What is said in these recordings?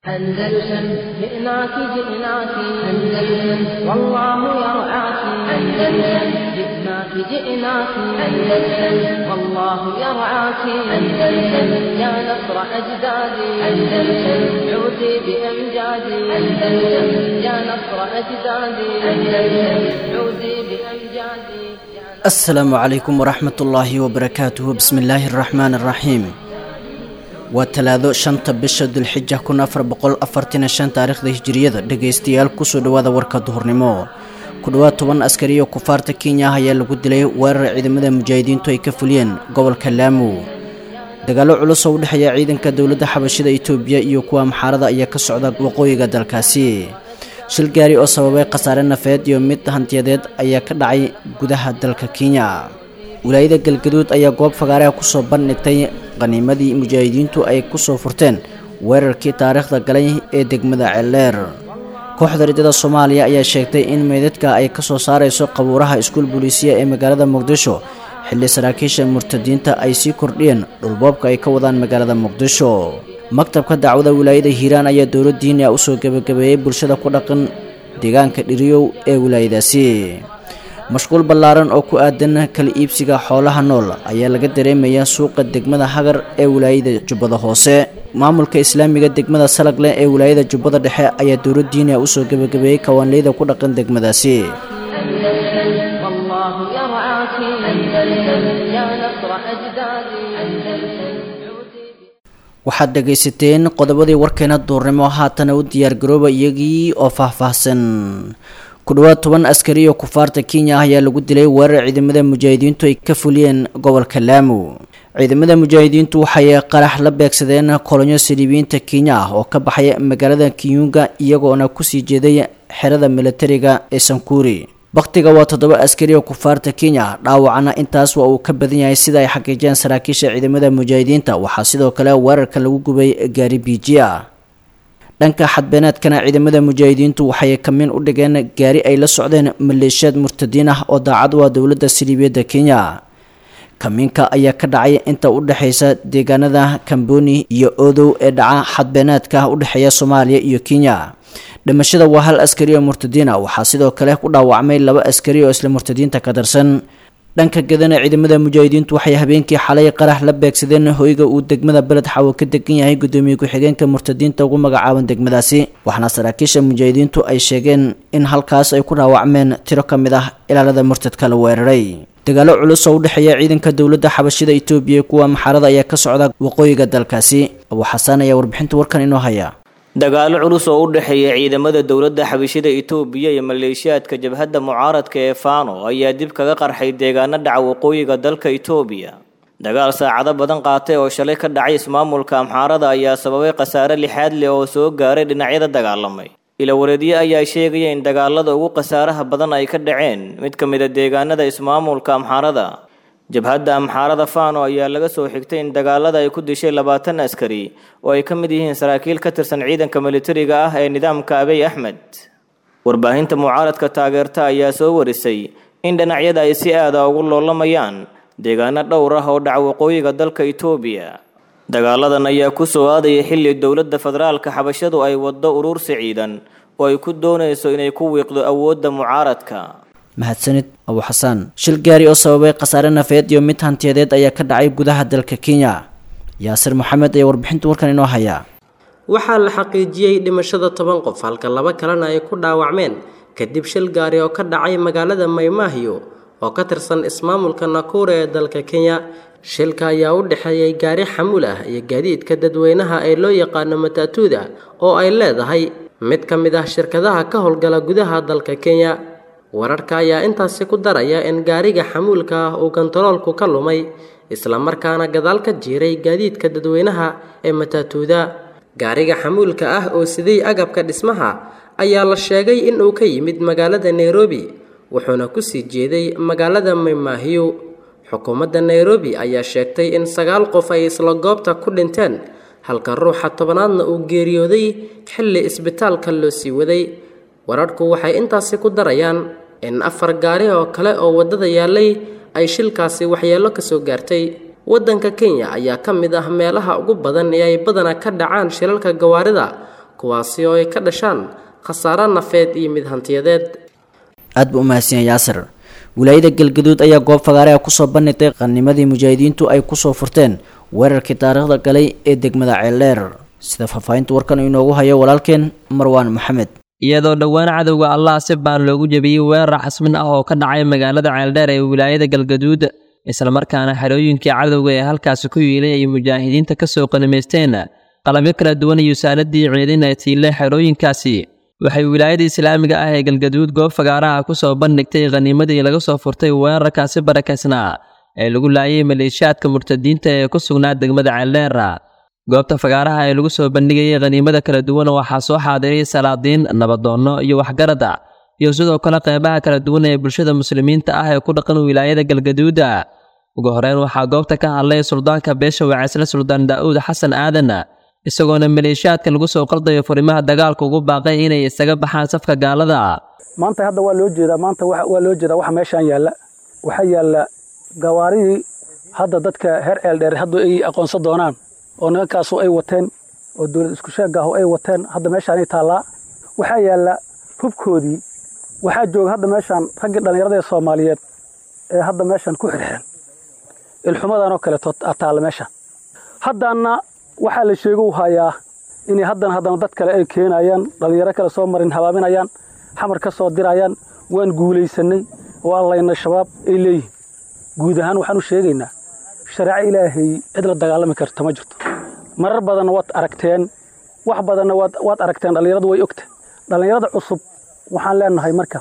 أندلسن جئناك جئناك أندلسن والله يرعاك أندلسن جئناك جئناك أندلسن والله يرعاك أندلسن يا نصر أجدادي أندلسن عودي بأمجادي أندلسن يا نصر أجدادي أندلسن عودي بأمجادي asalaamu calaykum waraxmat ullaahi wabarakaatuhu bismi illaahi araxmaan araxiim waa talaado shanta bisha dulxija kun afar boqol afartan shan taariikhda hijiriyada dhegaystayaal kusoo dhawaada warka duhurnimo ku dhowaad toban askari oo kufaarta kenya ah ayaa lagu dilay weerar ciidamada mujaahidiintu ay ka fuliyeen gobolka laamu dagaallo culus oo u dhexeeya ciidanka dowladda xabashida itoobiya iyo kuwa maxaarada ayaa ka socda waqooyiga dalkaasi shil gaari oo sababay khasaare nafeed iyo mid hantiyadeed ayaa ka dhacay gudaha dalka kenya wilaayada galgaduud ayaa goob fagaareha kusoo bandhigtay qaniimadii mujaahidiintu ay kusoo furteen weerarkii taariikhda galay ee degmada ceeldheer kooxda ridada soomaaliya ayaa sheegtay in meydadka ay kasoo saarayso qabuuraha iskuul booliisiya ee magaalada muqdisho xilli saraakiisha murtadiinta ay sii kordhiyeen dhulboobka ay ka wadaan magaalada muqdisho maktabka dacwada wilaayada hiiraan ayaa dowlad diini ah usoo gebagabeeyey bulshada ku dhaqan deegaanka dhiriyow ee wilaayadaasi mashquul ballaaran oo ku aadan kala iibsiga xoolaha nool ayaa laga dareemayaa suuqa degmada hagar ee wilaayada jubbada hoose maamulka islaamiga degmada salagleh ee wilaayada jubbada dhexe ayaa dowlad diini ah usoo gebagabeeyey kawaanleyda ku dhaqan degmadaasi أندلسن والله يرعاك أندلسن يا نصر أجدادي أندلسن waxaad dhegaysateen qodobadii warkeena duurnimo haatana u diyaargarooba iyagii oo faahfaahsan ku dhowaad toban askari oo kufaarta kenya ah ayaa lagu dilay weerar ciidamada mujaahidiintu ay ka fuliyeen gobolka laamu ciidamada mujaahidiintu waxay qarax la beegsadeen kolonyo saliibiyiinta kenya ah oo ka baxay magaalada kiyunga iyagoona kusii jeeday xerada militariga ee sankuuri bakhtiga waa toddoba askari oo kufaarta kenya dhaawacana intaas waa uu ka badan yahay sida ay xaqiijiyeen saraakiisha ciidamada mujaahidiinta waxaa sidoo kale weerarka lagu gubay gaari biiji ah dhanka xadbeeneedkana ciidamada mujaahidiintu waxay kamin u dhigeen gaari ay la socdeen maleeshiyaad murtadiin ah oo daacad u ah dowladda siliibiyadda kenya kamiinka ayaa ka dhacay inta u dhexaysa deegaanada kamboni iyo odow ee dhaca xadbeeneedka u dhexeeya soomaaliya iyo kenya dhimashada waa hal askari oo murtadiina waxaa sidoo kale ku dhaawacmay laba askari oo isla murtadiinta ka tirsan dhanka gadana ciidamada mujaahidiintu waxay habeenkii xalay qarax la beegsadeen hoyga uu degmada beled xawo ka degan yahay gudoomiye ku-xigeenka murtadiinta ugu magacaaban degmadaasi waxaana saraakiisha mujaahidiintu ay sheegeen in halkaas ay ku dhaawacmeen tiro ka mid ah ilaalada murtadka la weeraray dagaallo culus oo u dhexeeya ciidanka dowladda xabashida itoobiya kuwa maxaarada ayaa ka socda waqooyiga dalkaasi abuu xasaan ayaa warbixinta warkan inoo haya dagaallo culus oo u dhexeeya ciidamada dowladda xabashida itoobiya iyo maleeshiyaadka jabhadda mucaaradka ee faano ayaa dib kaga qarxay deegaano dhaca waqooyiga dalka itoobiya dagaal saacado badan qaatay oo shalay ka dhacay ismaamulka amxaarada ayaa sababay khasaare lixaad leh oo soo gaaray dhinacyada dagaalamay ilawareedyo ayaa sheegaya in dagaalada ugu khasaaraha badan ay ka dhaceen mid ka mid a deegaanada ismaamulka amxaarada jabhadda amxaarada faano ayaa laga soo xigtay in dagaalada ay ku dishay labaatan askari oo ay ka mid yihiin saraakiil ka tirsan ciidanka militariga ah ee nidaamka abiy axmed warbaahinta mucaaradka taageerta ayaa soo warisay in dhinacyada ay si aada ugu loolamayaan deegaano dhowr ah oo dhaca waqooyiga dalka itoobiya dagaaladan ayaa ku soo aadaya xilli dowladda federaalka xabashadu ay waddo urursi ciidan oo ay ku doonayso inay ku wiiqdo awoodda mucaaradka mahadsanid abuu xasaan shil gaari oo sababay khasaare nafeed iyo mid hantiyadeed ayaa ka dhacay gudaha dalka kenya yaasir maxamed ayaa warbixinta warkan inoo hayaa waxaa la xaqiijiyey dhimashada toban qof halka laba kalena ay ku dhaawacmeen kadib shil gaari oo ka dhacay magaalada maymaahiyo oo ka tirsan ismaamulka nakure ee dalka kenya shilka ayaa u dhexeeyey gaari xamuul ah iyo gaadiidka dadweynaha ee loo yaqaano mataatuuda oo ay leedahay mid ka mid ah shirkadaha ka howlgala gudaha dalka kenya wararka ayaa intaasi ku daraya in gaariga xamuulka ah uu kontaroolku ka lumay islamarkaana gadaal ka jiiray gaadiidka dadweynaha ee mataatuuda gaariga xamuulka ah oo siday agabka dhismaha ayaa la sheegay in uu ka yimid magaalada nairobi wuxuuna kusii jeeday magaalada maymaahiyo xukuumadda nairobi ayaa sheegtay in sagaal qof ay isla goobta ku dhinteen halka ruuxa tobanaadna uu geeriyooday xilli isbitaalka loo sii waday wararhku waxay intaasi ku darayaan in afar gaari oo kale oo waddada yaallay ay shilkaasi waxyeello ka soo gaartay waddanka kenya ayaa ka mid ah meelaha ugu badan ee ay badanaa ka dhacaan shilalka gawaarida kuwaasi oo ay ka dhashaan khasaare nafeed iyo mid hantiyadeed aad buu umahadsan yahay yaasir wilaayada galgaduud ayaa goob fagaareha kusoo bandhigtay qanimadii mujaahidiintu ay kusoo furteen weerarkii taariikhda galay ee degmada ceeldheer sida faahfaahinta warkan inoogu hayo walaalkeen marwaan maxamed iyadoo dhowaan cadowga allah si baan loogu jebiyey weerar xasmin ah oo ka dhacay magaalada ceeldheer ee wilaayada galgaduud islamarkaana xerooyinkii cadowga ee halkaasi ku yiilay ay mujaahidiinta ka soo qanimaysteen qalabyo kala duwan iyo saaladii ciidan ay tiile xerooyinkaasi waxay wilaayada islaamiga ah ee galgaduud goob fagaaraha ku soo bandhigtay khaniimadii laga soo furtay weerarkaasi barakaysnaa ee lagu laayay maleeshiyaadka murtadiinta ee ku sugnaa degmada ceeldheer goobta fagaaraha ee lagu soo bandhigayay khaniimada kala duwan waxaa soo xaadiray salaadiin nabadoonno iyo waxgarada iyo sidoo kale qeybaha kala duwan ee bulshada muslimiinta ah ee ku dhaqan wilaayada galgaduuda ugu horeyn waxaa goobta ka hadlay suldaanka beesha waceysle suldaan daa'uud xasan aadan isagoona maleeshiyaadka lagu soo qaldayo furimaha dagaalka ugu baaqay inay isaga baxaan safka gaalada maanta hadda waa loo jeedaa maanta waa loo jeedaa waxa meeshaan yaalla waxaa yaalla gawaaridii hadda dadka heer eeldheer hadda ay aqoonsan doonaan oo nimankaasu ay wateen oo dowlad isku sheegaahu ay wateen hadda meeshaanay taallaa waxaa yaalla hubkoodii waxaa jooga hadda meeshaan raggii dhallinyarada ee soomaaliyeed ee hadda meeshaan ku xirxiran ilxumadanoo kaleeto taalla meeshaan haddaana waxaa la sheegu hayaa inay haddana haddana dad kale ay keenayaan dhallinyaro kale soo marin habaaminayaan xamar ka soo dirayaan waan guulaysanay waa layna shabaab ay leeyihin guud ahaan waxaan u sheegaynaa shareeco ilaahay cid la dagaalami karta ma jirto marar badanna waad aragteen wax badanna waad aragteen dhallinyaradu way ogta dhallinyarada cusub waxaan leenahay marka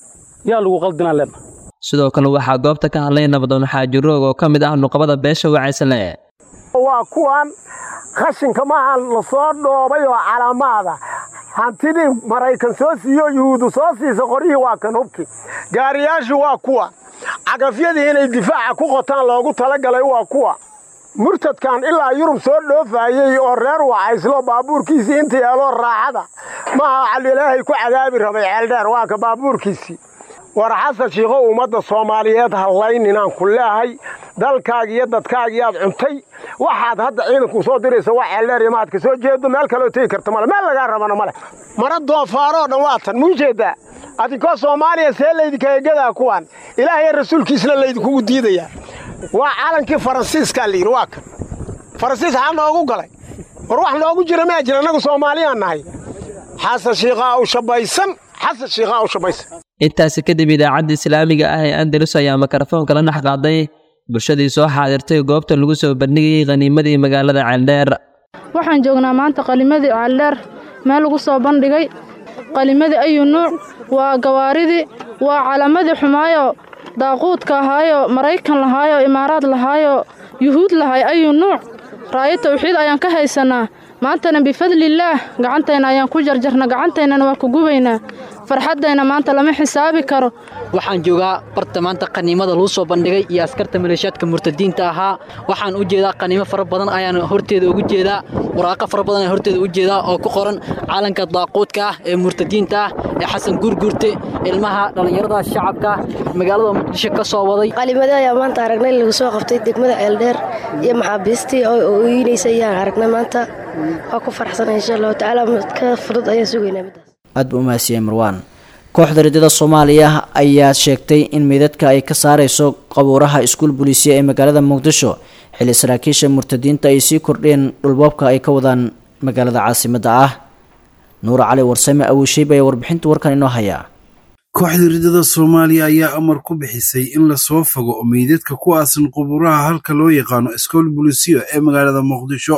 yaa lagu qaldinaan leenahay sidoo kale waxaa goobta ka hadlay nabadoon xaajiroog oo ka mid ah nuqabada beesha wacaysle waa kuwan khashinka maaha la soo dhoobay oo calaamaada hantidii maraykan soo siiyo yuhuudu soo siisa qoryihii waa kan hubki gaariyaashu waa kuwa cagafyadii inay difaaca ku qotaan loogu talagalay waa kuwa murtadkan ilaa yurub soo dhoofaayey oo reer wacayslo baabuurkiisii inta yeeloo raaxada maaha calilaahay ku cadaabi rabay ceeldheer waa ka baabuurkiisii war xasan shiikhow ummadda soomaaliyeed hadlayninaan ku leehay dalkaaga iyo dadkaagiyaad cuntay waxaad hadda ciidanku soo diraysa waa ceeldheer iyo maad ka soo jeedo meel kaloo tegi karta male meel lagaa rabana male mara doofaaroo dhan waa tan muu jeeddaa adinkoo soomaaliya see laydinkaga gadaa kuwaan ilaahay rasuulkiisna laydinkugu diidayaa waa calankii faransiiskaa layidhi waa kan faransiis xaa noogu galay war wax noogu jira maa jira annagu soomaaliyaan nahay xasan shiikhaa u shabaysan xasan shiikhaa u shabaysan intaasi kadib idaacadda islaamiga ah ee andalus ayaa mikrofoonka la dhex qaaday bulshadii soo xaadirtay goobta lagu soo bandhigayay khaniimadii magaalada ceeldheer waxaan joognaa maanta qalimadii ceeldheer meel lagu soo bandhigay qalimadii ayu nuuc waa gawaaridii waa calamadii xumaayo daaquudka ahaayo maraykan lahaayo imaaraad lahaayo yuhuud lahay ayu nuuc raayo tawxiid ayaan ka haysannaa maantana bifadlillaah gacantayna ayaan ku jarjarna gacantaynana waa ku gubaynaa farxaddayna maanta lama xisaabi karo waxaan joogaa barta maanta qaniimada lagu soo bandhigay iyo askarta maleeshiyaadka murtadiinta ahaa waxaan u jeedaa qaniimo fara badan ayaan horteeda ugu jeedaa waraaqo fara badan ayaan horteeda u jeedaa oo ku qoran calanka daaquudka ah ee murtadiinta ah ee xasan guurguurte ilmaha dhallinyarada shacabka magaalada muqdisho ka soo waday qalimada ayaa maanta aragnay lagu soo qabtay degmada ceeldheer iyo maxaabiistii oo ooynaysa ayaan aragnay maanta waa ku farxsana insha allahu tacaala ka fudud ayaan sugaynaa middaas aad buu umahadsiyey marwaan kooxda ridada soomaaliya ayaa sheegtay in meydadka ay ka saareyso qabuuraha iskuul buliisiya ee magaalada muqdisho xilli saraakiisha murtadiinta ay sii kordheen dhulboobka ay ka wadaan magaalada caasimadda ah nuur cali warsame awiisheyb ayaa warbixinta warkan inoo hayaa kooxda ridada soomaaliya ayaa amar ku bixisay in lasoo fogo meydadka ku aasan qubuuraha halka loo yaqaano iskool bulisiyo ee magaalada muqdisho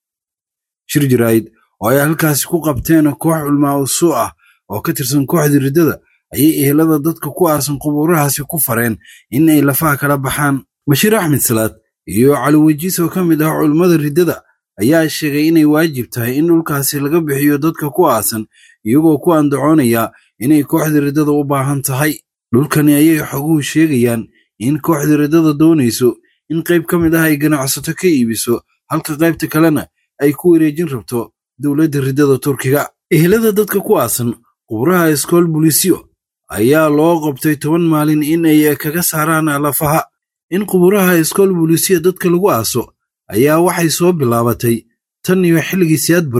shir jaraa'id oo ay halkaasi ku qabteen koox culmaa usuu ah oo ka tirsan kooxda riddada ayay ehelada dadka ku aasan qubuurahaasi ku fareen in ay lafaha kala baxaan bashiir axmed salaad iyo cali wejiis oo ka mid ah culummada riddada ayaa sheegay inay waajib tahay in dhulkaasi laga bixiyo dadka ku aasan iyagoo ku andacoonaya inay kooxda riddada u baahan tahay dhulkani ayay xoguhu sheegayaan in kooxda riddada doonayso in qayb ka mid ah ay ganacsato ka iibiso halka qaybta kalena ay ku wareejin rabto dowladda riddada turkiga ehelada dadka ku aasan qubraha iskool bulisyo ayaa loo qabtay toban maalin in ay kaga saaraan lafaha in quburaha iskool bulisyo dadka lagu aaso ayaa waxay soo bilaabatay tan iyo xilligii siyaad bare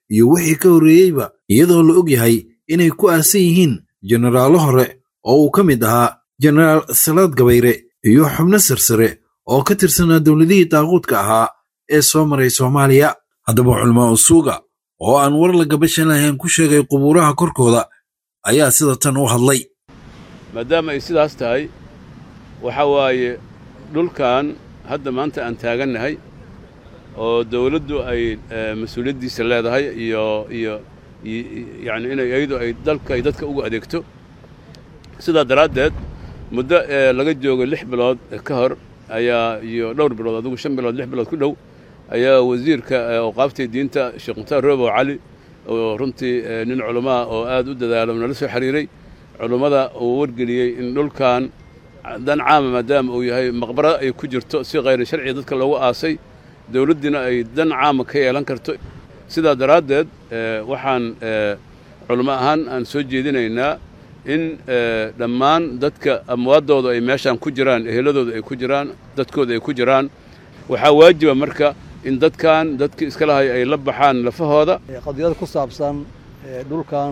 iyo wixii ka horreeyeyba iyadoo la og yahay inay ku aasan yihiin jenaraallo hore oo uu ka mid ahaa jenaraal salaad gabayre iyo xubno sarsare oo ka tirsanaa dowladihii daaquudka ahaa ee soo maray soomaaliya haddaba culamaa usuuga oo aan war la gabashan lahayn ku sheegay qubuuraha korkooda ayaa sida tan u hadlay maadaama ay sidaas tahay waxaa waaye dhulkan hadda maanta aan taagannahay oo dawladdu ay mas-uuliyaddiisa leedahay iyo iyo yacni inay iyadu ay dalka ay dadka ugu adeegto sidaa daraaddeed muddo ee laga joogo lix bilood ka hor ayaa iyo dhowr bilood adigu shan bilood lix bilood ku dhow ayaa wasiirka awqaaftii diinta sheekh mukhtaar roobow cali oo runtii nin culamaa oo aad u dadaalo nala soo xiriiray culummada uu wargeliyey in dhulkan dan caama maadaama uu yahay maqbaro ay ku jirto si khayri sharciga dadka loogu aasay dawladdiina ay dan caama ka yeelan karto sidaa daraaddeed waxaan culamo ahaan aan soo jeedinaynaa in dhammaan dadka amwaaddooda ay meeshaan ku jiraan eheladooda ay ku jiraan dadkooda ay ku jiraan waxaa waajiba marka in dadkan dadkii iska lahay ay la baxaan lafahooda qadiyad ku saabsan dhulkan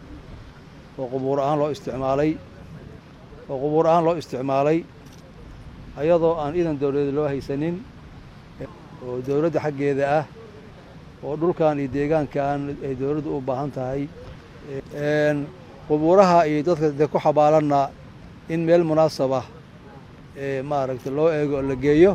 oo qubuur ahaan loo isticmaalay oo qubuur ahaan loo isticmaalay ayadoo aan iidan dawladeed loo haysanin oo dawladda xaggeeda ah oo dhulkan iyo deegaankan ay dawladdu u baahan tahay qubuuraha iyo dadka dee ku xabaalanna in meel munaasabah maaragtay loo eego oo la geeyo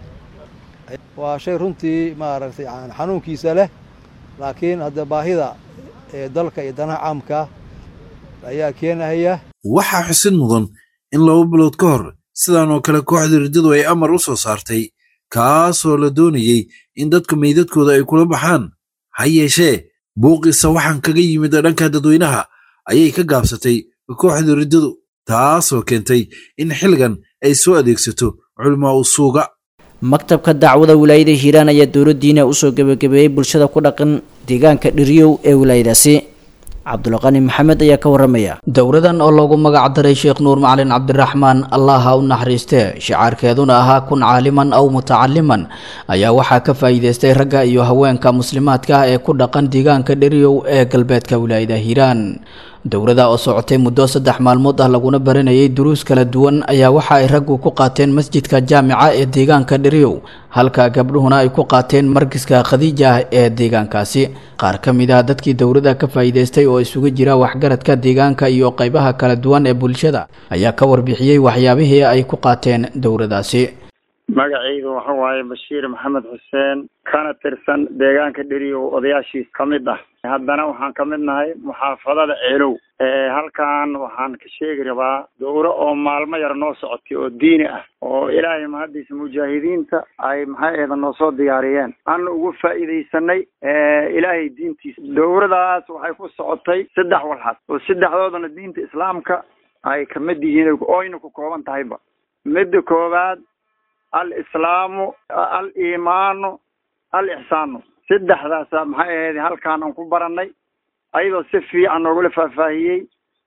waa shay runtii maaragtay xanuunkiisa leh laakiin hadda baahida ee dalka iyo danaha caamka ayaa keenahaya waxaa xusid mudan in laba bilood ka hor sidan oo kale kooxda riddadu ay amar u soo saartay kaasoo la doonayey in dadka meydadkooda ay kula baxaan ha yeeshee buuqiisa waxaan kaga yimid dhanka dadweynaha ayay ka gaabsatay kooxda riddadu taasoo keentay in xilligan ay soo adeegsato culamaa usuuga maktabka dacwada wilaayada hiiraan ayaa dowladdiina usoo gebagabeeyey bulshada ku dhaqan deegaanka dhiryow ee wilaayadaasi cabdulqani maxamed ayaa ka waramaya dowladan oo loogu magac daray sheekh nuur macalin cabdiraxmaan allah ha u naxariistee shicaarkeeduna ahaa kun caaliman aw mutacaliman ayaa waxaa ka faa'iideystay ragga iyo haweenka muslimaadka ah ee ku dhaqan deegaanka dheriyow ee galbeedka wilaayada hiiraan dowlada oo socotay muddo saddex maalmood ah laguna baranayay duruus kala duwan ayaa waxa ay raggu ku qaateen masjidka jaamica ee deegaanka dheriyow halka gabdhuhuna ay ku qaateen markiska khadiija ah ee deegaankaasi qaar ka mid ah dadkii dowladda ka faa'iidaystay oo isugu jira waxgaradka deegaanka iyo qaybaha kala duwan ee bulshada ayaa ka warbixiyey waxyaabihii ay ku qaateen dowladaasi magacayga waxa waaye bashiir maxamed xuseen kana tirsan deegaanka dheriyow odayaashiis ka mid ah haddana waxaan ka mid nahay muxaafadada ceelow halkan waxaan ka sheegi rabaa dowro oo maalmo yar noo socotay oo diini ah oo ilaahay mahaddiisa mujaahidiinta ay maxay eeda noo soo diyaariyeen aan ugu faa'iidaysanay ilaahay diintiisa dowradaas waxay ku socotay saddex walxad oo saddexdoodana diinta islaamka ay kamid yihiin oyna ku kooban tahayba midda koowaad alislaamu aliimaanu alixsaanu saddexdaasa maxay ahayd halkaan aan ku baranay ayadoo si fiican noogula faahfaahiyey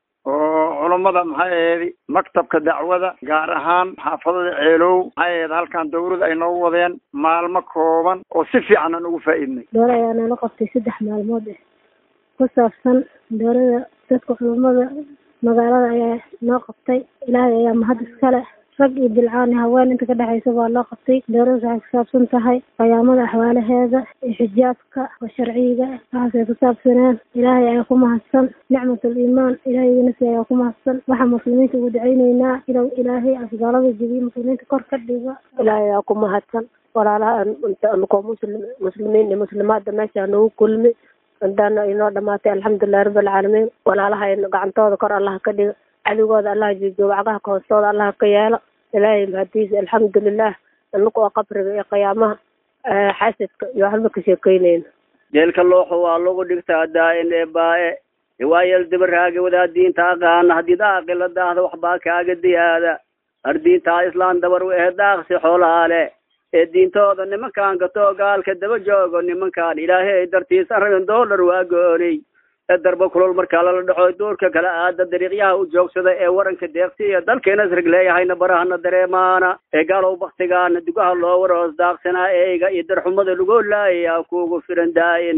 oo culummada maxay ahayd maktabka dacwada gaar ahaan xaafadada ceelow maxay ahayd halkaan dowlada ay noogu wadeen maalmo kooban oo si fiican aan ugu faa'iidnay doole ayaa nala qabtay saddex maalmood eh ku saabsan dowlada dadka culummada magaalada ayaa noo qabtay ilaahay ayaa mahad iskale rag iyo bilcaan iyo haween inta ka dhexaysa baa loo qabtay dowladdas waxay kusaabsan tahay qiyaamada axwaalaheeda iyo xijaabka oo sharciga waxaasay kusaabsaneen ilaahay ayaa ku mahadsan nicmatul iimaan ilaahayganasi ayaa ku mahadsan waxaa muslimiinta ugu dacayneynaa inuu ilaahay asgaalada jebiyo muslimiinta kor ka dhigo ilaahay ayaa ku mahadsan walaalaha anukoo muslim muslimiin iyo muslimaadda meesha nagu kulmi intaana inoo dhamaatay alxamdulilahi rabbilcaalamiin walaalaha gacantooda kor allaha ka dhigo cadigooda allaha joojiyo wacgaha ka hoostooda allaha ka yeelo ilaahay mahadiisa alxamdulilah inaku oo qabriga iyo qiyaamaha xasadka iyo waxba ka sheekeyneyna jeelka looxo waa lagu dhigtaa daa-in ee baa-e riwaayal dabaraage wadaa diinta aqaana haddii daaqila daahda waxbaa kaaga diyaada ardiintaa islaan dabar u ehe daaqsi xoolaale ee diintooda nimankaan gatoo gaalka daba joogo nimankaan ilaahay dartiisa rabin doolar waa goonay ee darba kulol markaa lala dhaxo duurka kala aada dariiqyaha u joogsada ee waranka deeqsi iyo dalkeena isrig leeyahayna barahana dareemaana ee gaalow baktigaana dugaha loo waroos daaqsanaa eeyga iyo darxumada lagu laayaya kuugu firan daa-in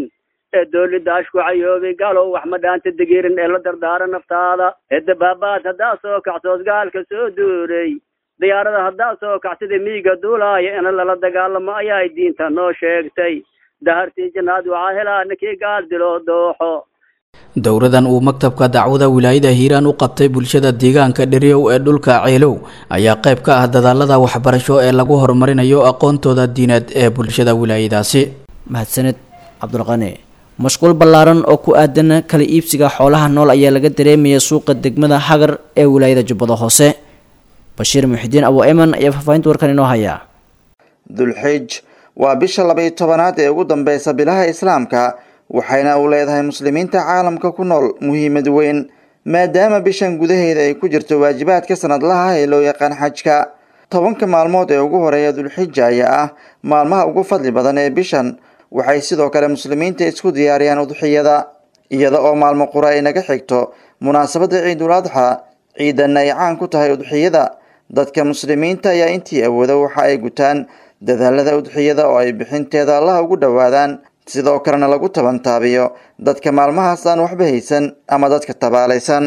ee doolidaas ku cayoobay galow wax ma dhaanta degirin ee la dardaara naftaada ee dabaabaad haddaa soo kacsoos gaalka soo duuray diyaarada haddaa soo kacsida miiga duulaaya in lala dagaalamo ayaa diinta noo sheegtay dahartii jannaad waxaa helaa ninkii gaal diloo dooxo dowradan uu maktabka dacwada wilaayada hiiraan u qabtay bulshada deegaanka dheriyow ee dhulka ceelow ayaa qayb ka ah dadaalada waxbarasho ee lagu horumarinayo aqoontooda diineed ee bulshada wilaayadaasi mahadsaned cabdulqani mashquul ballaaran oo ku aadan kala iibsiga xoolaha nool ayaa laga dareemaya suuqa degmada hagar ee wilaayada jubbada hoose bashiir muxidiin abu eman ayaa faahfaahinta warkan inoo hayaa dulxij waa bisha labaiyo tobanaad ee ugu dambeysa bilaha islaamka waxayna u leedahay muslimiinta caalamka ku nool muhiimad weyn maadaama bishan gudaheeda ay ku jirto waajibaadka sanadlaha ee loo yaqaan xajka tobanka maalmood ee ugu horeeya dulxija ayaa ah maalmaha ugu fadli badan ee bishan waxay sidoo kale muslimiinta isku diyaariyaan udxiyada iyada oo maalmo qura ay naga xigto munaasabadda ciidul adxa ciidanna ay caan ku tahay udxiyada dadka muslimiinta ayaa intii awooda waxa ay gutaan dadaalada udxiyada oo ay bixinteeda allaha ugu dhowaadaan sidoo kalena lagu tabantaabiyo dadka maalmahaas aan waxba haysan ama dadka tabaalaysan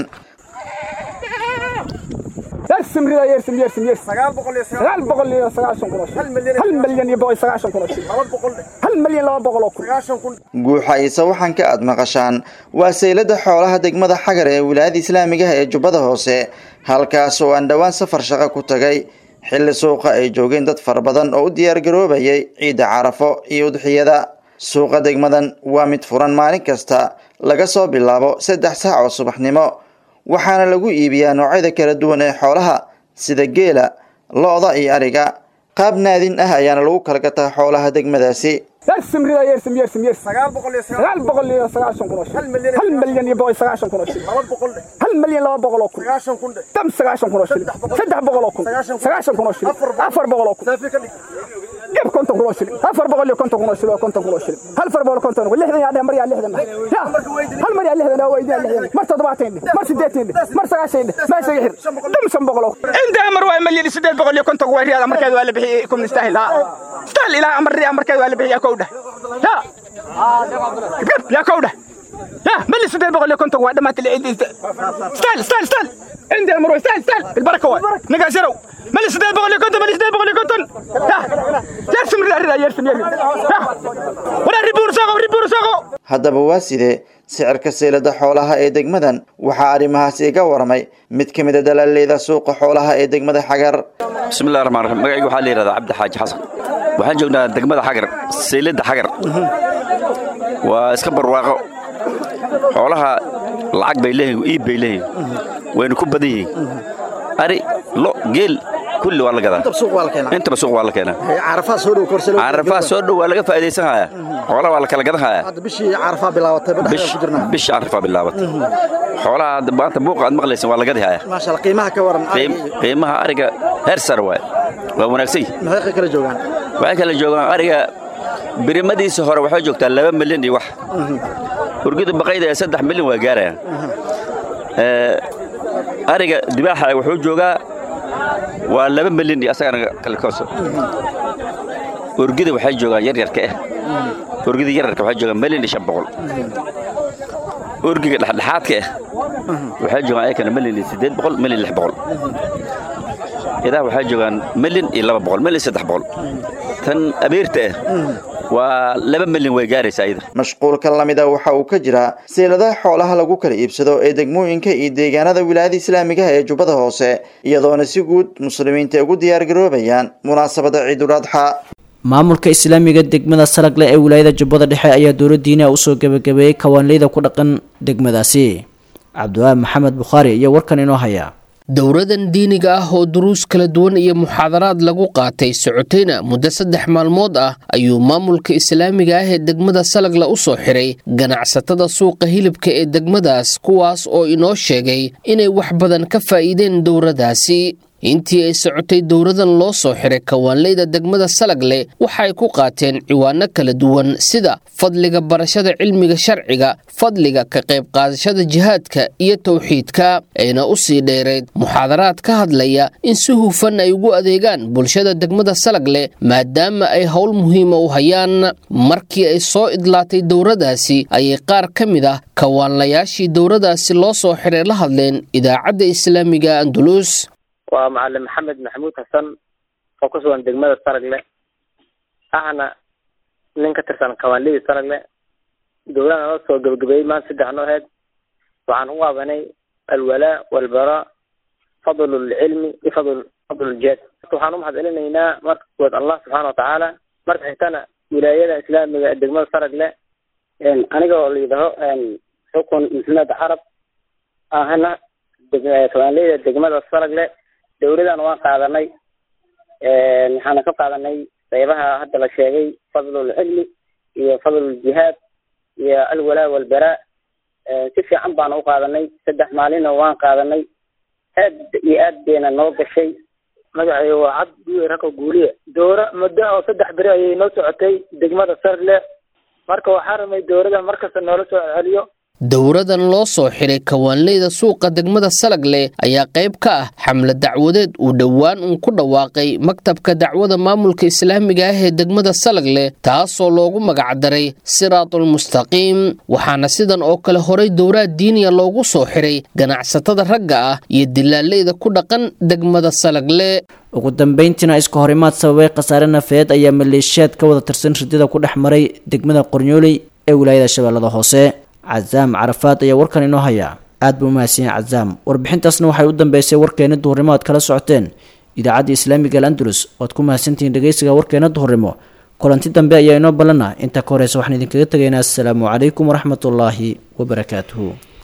يرسم رضا يرسم يرسم يرسم سقال بقول يرسم سقال بقول يرسم سقال شن كروش هل مليون هل مليون يبغى سقال شن كروش هل مليون لا بقول سقال شن كروش guuxa ise waxaan ka aad maqashaan waa saylada xoolaha degmada xagar ee wilaayada islaamiga ah ee jubbada hoose halkaas oo aan dhowaan safar shaqo ku tagay xilli suuqa ay joogeen dad fara badan oo u diyaargaroobayay ciidda carafo iyo udxiyada suuqa degmadan waa mid furan maalin kasta laga soo bilaabo saddex saac oo subaxnimo waxaana lagu iibiyaa noocyada kala duwan ee xoolaha sida geela lo-da iyo ariga qaab naadin ah ayaana lagu kala gataa xoolaha degmadaasi يرسم رضا يرسم يرسم يرسم سقال بقول يرسم سقال بقول يرسم سقال شن كروش هل مليون هل مليون يبغى سقال شن كروش هل مليون لا بقول سقال شن كروش تم سقال شن كروش سدح بقول سقال شن كروش أفر بقول جيب كنت كروش أفر بقول كنت كروش كنت كروش هل فر بقول كنت كروش لحظة يا مريا لحظة لا هل مريا لحظة لا ويدي لحظة مر تضبعتين مر سديتين مر سقال شين ما سيحر دم سم بقول عند أمر واي مليون سديت بقول كنت كروش هذا مركز ولا بحيكم نستاهل ها استاهل إلى أمر يا مركز ولا بحيكم كوده لا يا كوده لا ملي سديت بقول لك كنت واحد ما تلعب استاهل استاهل استاهل عندي امر استاهل استاهل البركه واحد نقا شرو ملي سديت بقول لك كنت ملي سديت بقول لك كنت لا يرسم ردا يرسم يرسم ولا ريبور ساقو ريبور ساقو haddaba waa sidee sicirka seylada xoolaha ee degmadan waxaa arrimahaas iga waramay mid ka mid a dalaaleyda suuqa xoolaha ee degmada xagar bismillahi raxmaan raxiim magacayga waxaa la yidhahdaa cabdi xaaji xasan waxaan joognaa degmada xagar seylada xagar waa iska barwaaqo xoolaha lacag bay leeyihin iib bay leeyihin wayna ku badan yihiin ari lo geel kulli waa la gadaa intaba suuq waa la keenaa carafaha soo dhow korselo carafaha soo dhow waa laga faa'iidaysan hayaa xoolaha waa la kala gadan hayaa hadda bishii carafaha bilaabatay badhaxda ku jirnaa bish carafaha bilaabatay xoolaha hadda maanta buuqa aad maqlaysan waa la gadi hayaa maasha Allah qiimaha ka waran qiimaha ariga heer sare waay waa wanaagsan yihin maxay kala joogaan waxay kala joogaan ariga birimadiisa hore waxay joogtaa laba milyan iyo wax urgida baqayda ee saddex milyan waa gaarayaan ariga dibaaxa wuxuu joogaa waa laba milyan iyo asagana kale kooso urgida waxay joogaan yaryarka ah urgida yaryarka waxay joogaan milyan iyo shan boqol urgiga dhexdhexaadka ah waxay joogaan ayakana milyan iyo siddeed boqol milyan lix boqol idaha waxay joogaan milyan iyo laba boqol milyan iyo saddex boqol tan abeerta ah waa laba milyan way gaaraysaa iyada mashquulka lamida waxa uu ka jiraa seyladaha xoolaha lagu kala iibsado ee degmooyinka iyo deegaanada wilaayada islaamigaha ee jubbada hoose iyadoona si guud muslimiinta ugu diyaargaroobayaan munaasabada ciidul adxa maamulka islaamiga degmada salagle ee wilaayada jubbada dhexe ayaa dowladdiina usoo gebagabeeyey kawaanleyda ku dhaqan degmadaasi cabdiwaabi maxamed bukhaari iyo warkan inoo haya dowradan diiniga ah oo duruus kala duwan iyo muxaadaraad lagu qaatay socotayna muddo saddex maalmood ah ayuu maamulka islaamiga ah ee degmada salagla u soo xiray ganacsatada suuqa hilibka ee degmadaas kuwaas oo inoo sheegay inay wax badan ka faa'iideen dowradaasi intii ay socotay dowradan loo soo xiray kawaanleyda degmada salagle waxay ku qaateen ciwaano kala duwan sida fadliga barashada cilmiga sharciga fadliga ka qayb qaadashada jihaadka iyo towxiidka ayna u sii dheereyd muxaadaraad ka hadlaya in si hufan ay ugu adeegaan bulshada degmada salagle maadaama ay howl muhiima u hayaan markii ay soo idlaatay dowradaasi ayay qaar ka mid ah kawaanlayaashii dowradaasi loo soo xiray la hadleen idaacadda islaamiga andulus waa macalin maxamed maxamuud xasan oo ku sugan degmada saragle ahna nin ka tirsan kawaanlidii saragle dowladana la soo gebagabeeyey maanta saddex noo aheyd waxaan u qaadanay alwalaa walbaraa fadlu lcilmi iyo fadl fadlu ljihaad waxaan u mahad celinaynaa marka kuwaad allah subxaana watacaala marka xigtana wilaayada islaamiga ee degmada saragle aniga oo la yidhaho xukun muslimeed carab ahna kawaanleyda degmada saragle dowladana waan qaadanay waxaana ka qaadanay qaybaha hadda la sheegay fadlulcilmi iyo fadluljihaad iyo alwalaa walbaraa si fiican baana u qaadanay saddex maalina waan qaadanay aad iyo aad bayna noo gashay magacayga waa cabd guwe rako guuliye dowra muddo oo saddex beri ayay noo socotay degmada sarle marka waxaa ramay dowrada markasta noola soo celiyo dowradan loo soo xiray kawaanleyda suuqa degmada salagle ayaa qayb ka ah xamle dacwadeed uu dhowaan uun ku dhawaaqay maktabka dacwada maamulka islaamiga ah ee degmada salagle taasoo loogu magacdaray siraatulmustaqiim waxaana sidan oo kale horay dowraad diiniya loogu soo xiray ganacsatada ragga ah iyo dilaaleyda ku dhaqan degmada salagle ugu dambeyntiina iska horimaad sababay khasaare nafeed ayaa maleeshiyaad ka wada tirsan ridada ku dhex maray degmada qornyooley ee wilaayada shabeellada hoose cazaam carafaad ayaa warkan inoo haya aad buu umahadsan yahay cazaam warbixintaasna waxay u dambeysay warkeena duhurnimo aad kala socoteen idaacadda islaamiga al andalus oad ku mahadsantihiin dhegeysiga warkeena duhurnimo kulanti dambe ayaa inoo ballanah intaa ka horeysa waxaan idinkaga tegaynaa assalaamu calaykum waraxmatullaahi wabarakaatuhu